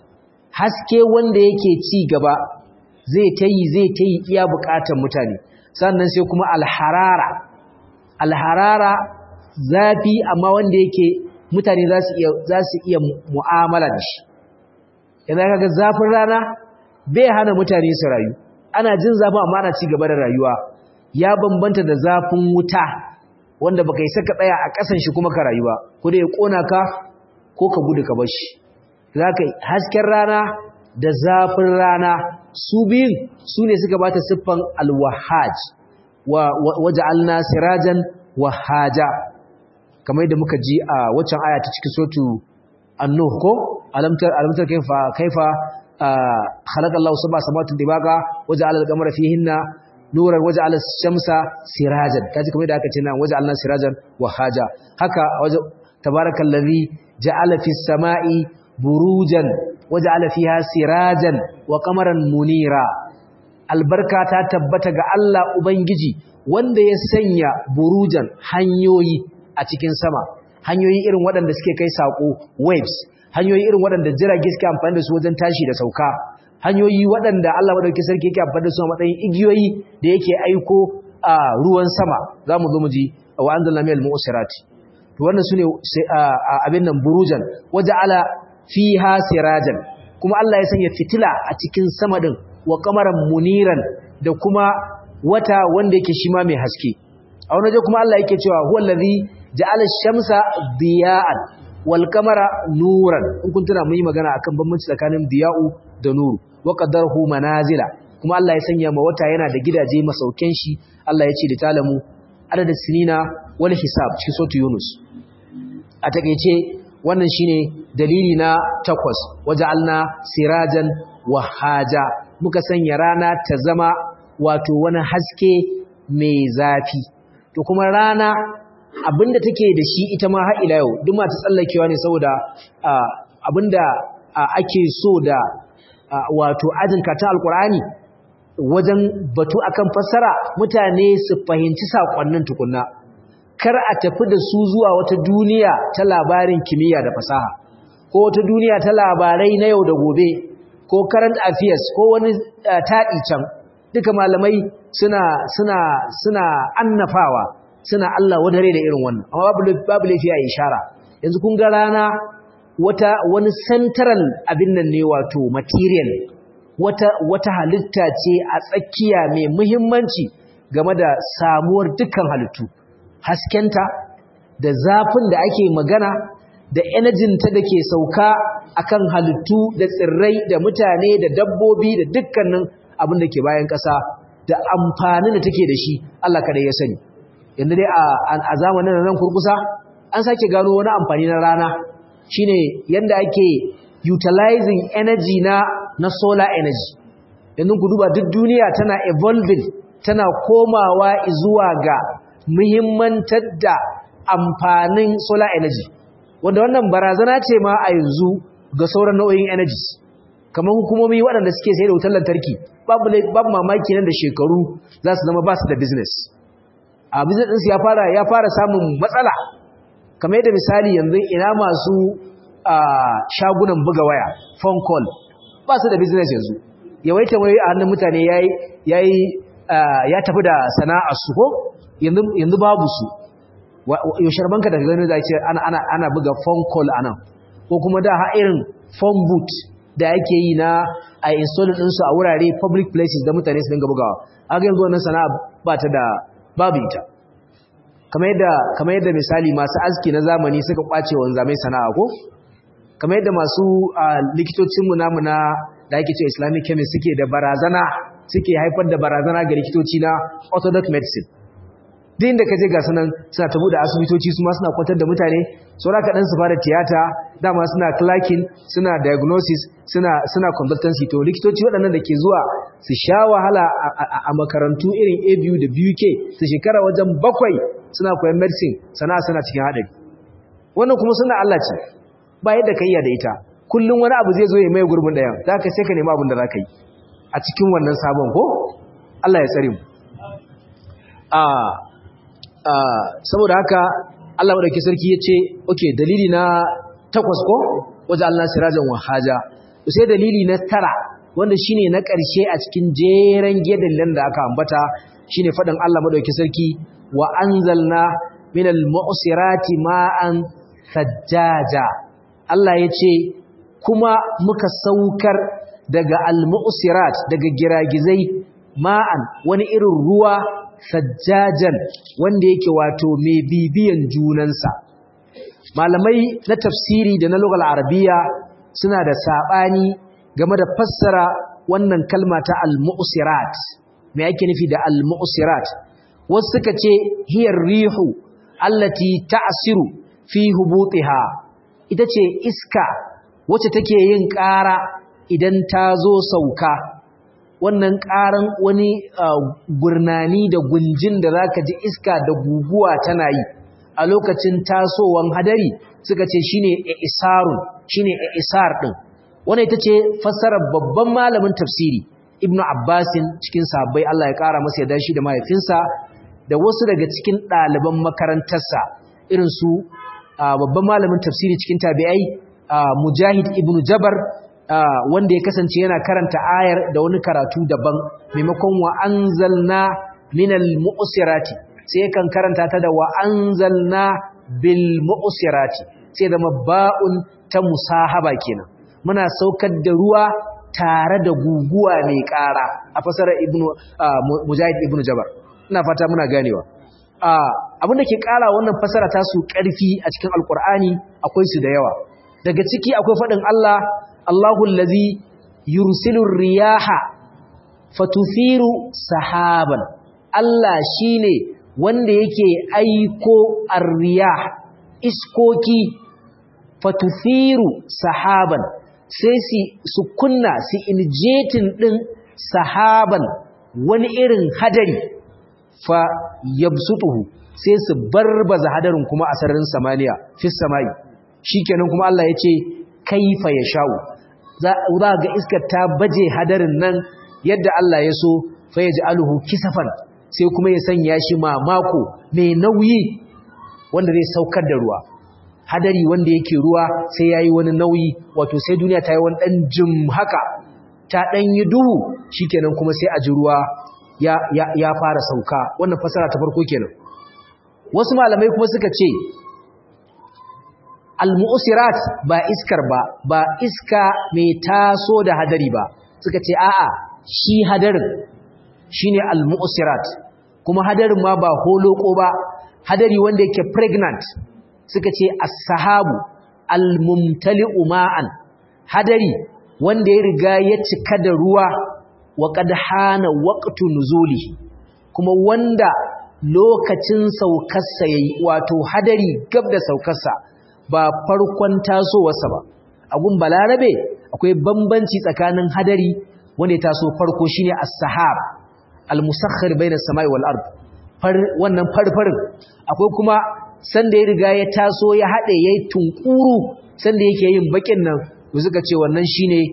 haske wanda yake ci gaba zai tayi zai tayi iya bukatar mutane sannan sai kuma al-harara al-harara zafi amma wanda yake mutane za su iya za su iya mu'amala da shi idan kaga zafin rana bai hana mutane su rayu ana jin zafi amma ana ci gaba da rayuwa ya bambanta da zafin wuta wanda baka yi saka tsaya a ƙasan shi kuma ka rayuwa ko da ya kona ka ko ka gudu ka bar shi zaka hasken rana da zafin rana su biyun su ne suka bata siffan alwahaj wa waja'alna sirajan wahaja kamar yadda muka ji a waccan aya ta cikin sotu annuh ko alamtar alamtar kaifa kaifa خلق الله سبع سماوات طباقا وجعل القمر فيهن نورا وجعل الشمس سراجا kaji kamar da aka ce nan waja'alna sirajan wa haja haka tabarakallazi ja'ala fis sama'i burujan waja'ala fiha sirajan wa qamaran munira albarka ta tabbata ga Allah ubangiji wanda ya sanya burujan hanyoyi a cikin sama hanyoyi irin waɗanda suke kai sako waves hanyoyi irin waɗanda jirage suke amfani da su wajen tashi da sauka hanyoyi waɗanda Allah madaukakin sarki yake amfani da su a matsayin igiyoyi da yake aiko a ruwan sama zamu zo mu ji wa anzalna minal mu'sirati to wannan sune abin nan burujan waja'ala fiha sirajan kuma Allah ya sanya fitila a cikin sama din wa qamaran muniran da kuma wata wanda yake shi ma mai haske a wani waje kuma Allah yake cewa huwallazi ja'ala ash-shamsa diya'an wal kamara nuran in kun tuna mun yi magana akan bambanci tsakanin diya'u da nuru wa qaddarahu manazila kuma Allah ya sanya ma wata yana da gidaje masauken shi Allah ya ce da talamu adadin sinina wal hisab cikin sautu Yunus a takeice wannan shine dalili na takwas waja'alna sirajan wahaja muka sanya rana ta zama wato wani haske mai zafi to kuma rana abinda take da shi ita ma har ila yau duk ma ta tsallakewa ne saboda abinda ake so da wato ajinka ta alkur'ani wajen batu akan fassara mutane su fahimci sakonnin tukunna kar a tafi da su zuwa wata duniya ta labarin kimiyya da fasaha ko wata duniya ta labarai na yau da gobe ko current affairs ko wani taɗi can duka malamai suna suna suna annafawa suna Allah wadare da irin wannan amma babu babu laifi a ishara yanzu kun ga rana wata wani central abin nan ne wato material wata wata halitta ce a tsakiya mai muhimmanci game da samuwar dukkan halittu haskenta da zafin da ake magana da energy ta dake sauka akan halittu da tsirrai da mutane da dabbobi da dukkanin abin da ke bayan ƙasa da amfanin da take da shi Allah kada ya sani yanzu dai a zamanin nan kurkusa an sake gano wani amfani na rana shine yanda ake utilizing energy na na solar energy yanzu ku duba duk duniya tana evolving tana komawa zuwa ga muhimmantar da amfanin solar energy wanda wannan barazana ce ma a yanzu ga sauran nau'in energy kamar hukumomi waɗanda suke sayar da wutar lantarki babu babu mamaki nan da shekaru za su zama ba su da business a business ɗinsu ya fara ya fara samun matsala kamar yadda misali yanzu ina masu shagunan buga waya phone call ba su da business yanzu yawaita wai a hannun mutane yayi yayi ya tafi da sana'ar su ko yanzu yanzu babu su yaushe banka da gani za ce ana ana ana buga phone call anan ko kuma da ha irin phone booth da yake yi na a install din su a wurare public places da mutane su dinga bugawa haka yanzu wannan sana'a ba ta da babu ita kamar yadda kamar yadda misali masu aski na zamani suka kwace wanzamai sana'a ko kamar yadda masu likitocin mu namu na da ake ce islamic chemist suke da barazana suke haifar da barazana ga likitoci na orthodox medicine din da kaje ga sunan suna tabu da asibitoci su ma suna kwantar da mutane saura kaɗan su fara tiyata dama suna clacking suna diagnosis suna suna consultancy to likitoci waɗannan da ke zuwa su sha wahala a makarantu irin ABU da BUK su shekara wajen bakwai suna koyan medicine sana suna cikin haɗari wannan kuma suna Allah ce ba yadda ka iya da ita kullum wani abu zai zo ya mai gurbin ɗayan za ka sai ka nemi abin da za ka yi a cikin wannan sabon ko Allah ya tsare mu saboda haka Allah madauki sarki yace okay dalili na takwas ko waje Allah sirajan wahaja sai dalili na tara wanda shine na ƙarshe a cikin jeren gedallan da aka ambata shine fadin Allah madauki sarki wa anzalna minal mu'sirati ma'an sajjaja Allah yace kuma muka saukar daga al-mu'sirat daga giragizai ma'an wani irin ruwa sajjajan wanda yake wato mai bibiyan junansa malamai na tafsiri da na lugal arabiya suna da sabani game da fassara wannan kalma ta al-mu'sirat me yake nufi da al-mu'sirat wasu suka ce hiyar rihu allati ta'siru fi hubutiha ita ce iska wacce take yin ƙara idan ta zo sauka wannan ƙaran wani gurnani da gunjin da za ka ji iska da guguwa tana yi a lokacin tasowan hadari suka ce shi ne isarun shi ne isar ɗin wani ita ce fassarar babban malamin tafsiri ibn abbasin cikin sabbai Allah ya ƙara masa ya shi da mahaifinsa da wasu daga cikin ɗaliban makarantarsa irin su babban malamin tafsiri cikin tabi'ai mujahid ibn jabar wanda ya kasance yana karanta ayar da wani karatu daban maimakon wa anzalna minal mu'sirati sai kan karanta ta da wa anzalna bil mu'sirati sai da ba'un ta musahaba kenan muna saukar da ruwa tare da guguwa mai ƙara a fasarar ibnu mujahid ibnu jabar ina fata muna ganewa abin da ke ƙara wannan fasara ta su ƙarfi a cikin alkur'ani akwai su da yawa daga ciki akwai faɗin Allah Allahu allazi yursilu riyaha fatuthiru sahaban Allah shine wanda yake aiko ar-riyah iskoki fatuthiru sahaban sai su kunna su injetin din sahaban wani irin hadari fa yabsutuhu sai su barbaza hadarin kuma a sararin samaniya fi samai shikenan kuma Allah ya ce kaifa yashau za ga iskar ta baje hadarin nan yadda Allah ya so fa yaj'aluhu kisafan sai kuma ya sanya shi mamako mai nauyi wanda zai saukar da ruwa hadari wanda yake ruwa sai yayi wani nauyi wato sai duniya ta yi wani dan jim haka ta dan yi duhu shikenan kuma sai a ji ruwa ya ya ya fara sauka wannan fasara ta farko kenan wasu malamai kuma suka ce al-mu'sirat ba iskar ba ba iska mai taso da hadari ba suka ce a'a shi hadarin shine al-mu'sirat kuma hadarin ma ba holoko ba hadari wanda yake pregnant suka ce as-sahabu al-mumtali'u ma'an hadari wanda ya riga ya cika da ruwa wa qad hana waqtu nuzuli kuma wanda lokacin saukarsa yayi wato hadari gab da saukarsa ba farkon tasowarsa ba agun balarabe akwai bambanci tsakanin hadari wanda ya taso farko shine as-sahab al-musakhkhir bayna as-sama'i wal ard far wannan farfarin akwai kuma sanda ya riga ya taso ya hade yayi tunkuru sanda yake yin bakin nan to suka ce wannan shine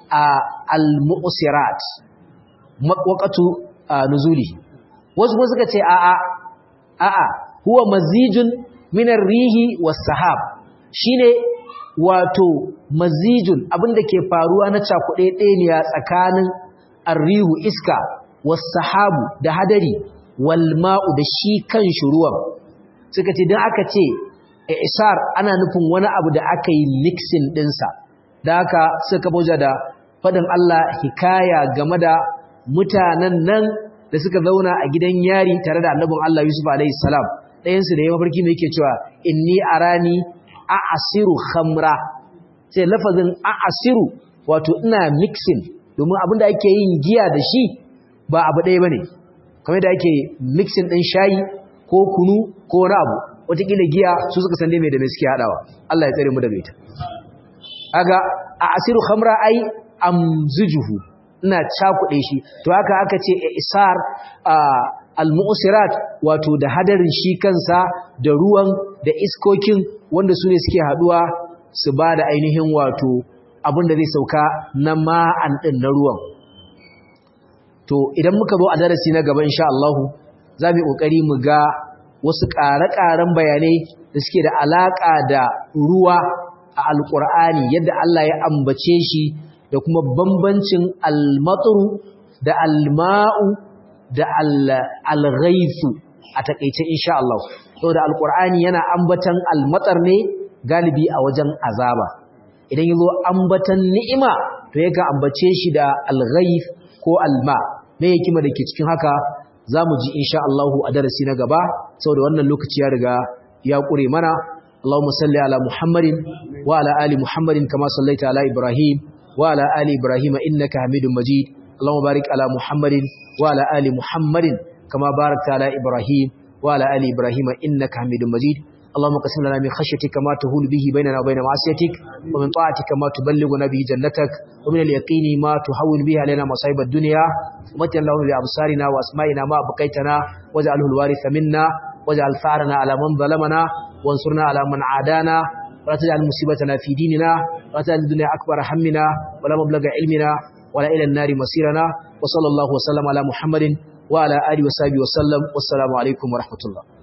al-mu'sirat waqatu nuzuli wasu kuma suka ce a'a a'a huwa mazijun min ar-rihi was-sahab shine wato mazijun abinda ke faruwa na cakuɗe ɗeniya tsakanin arrihu iska was-sahabu da hadari wal ma'u da shi kan ruwan suka ce dan aka ce isar ana nufin wani abu da aka yi mixing ɗinsa da haka suka boja da faɗin Allah hikaya game da mutanen nan da suka zauna a gidan yari tare da annabin Allah Yusuf alaihi salam ɗayansu da ya mafarki mai yake cewa inni arani a'asiru khamra sai lafazin a'asiru wato ina mixing domin abinda ake yin giya da shi ba abu ɗaya bane kamar da ake mixing ɗin shayi ko kunu ko wani abu wataƙila giya su suka san dai mai da mai suke haɗawa Allah ya tsare mu daga ita aga a'asiru khamra ai amzujuhu ina cakuɗe shi to haka aka ce isar al-mu'sirat wato da hadarin shi kansa da ruwan da iskokin wanda su ne suke haduwa su ba da ainihin wato abinda zai sauka na ma'an din na ruwan to idan muka zo a darasi na gaba insha Allah za mu yi kokari mu ga wasu ƙare-ƙaren bayanai da suke da alaka da ruwa a alƙur'ani yadda Allah ya ambace shi da kuma bambancin al-matru da al-ma'u da al-ghaifu a takeice insha Allah saboda al-Qur'ani yana ambatan al-matar ne galibi a wajen azaba idan yazo ambatan ni'ima to yake ambace shi da al-ghaif ko al-ma me yake da ke cikin haka zamu ji insha Allah a darasi na gaba saboda wannan lokaci ya riga ya kure mana اللهم صل على محمد وعلى آل محمد كما صليت على إبراهيم وعلى آل إبراهيم إنك حميد مجيد اللهم بارك على محمد وعلى آل محمد كما باركت على إبراهيم وعلى آل إبراهيم إنك حميد مجيد اللهم قسم لنا من خشيتك ما تهول به بيننا وبين معصيتك ومن طاعتك ما تبلغنا به جنتك ومن اليقين ما تحول به علينا مصائب الدنيا ومتن اللهم بأبصارنا وأسمائنا ما بقيتنا واجعله الوارث منا واجعل ثارنا على من ظلمنا وانصرنا على من عادانا ولا تجعل مصيبتنا في ديننا ولا تجعل الدنيا أكبر همنا ولا مبلغ علمنا ولا إلى النار مصيرنا وصلى الله وسلم على محمد وعلى آله وصحبه وسلم والسلام عليكم ورحمة الله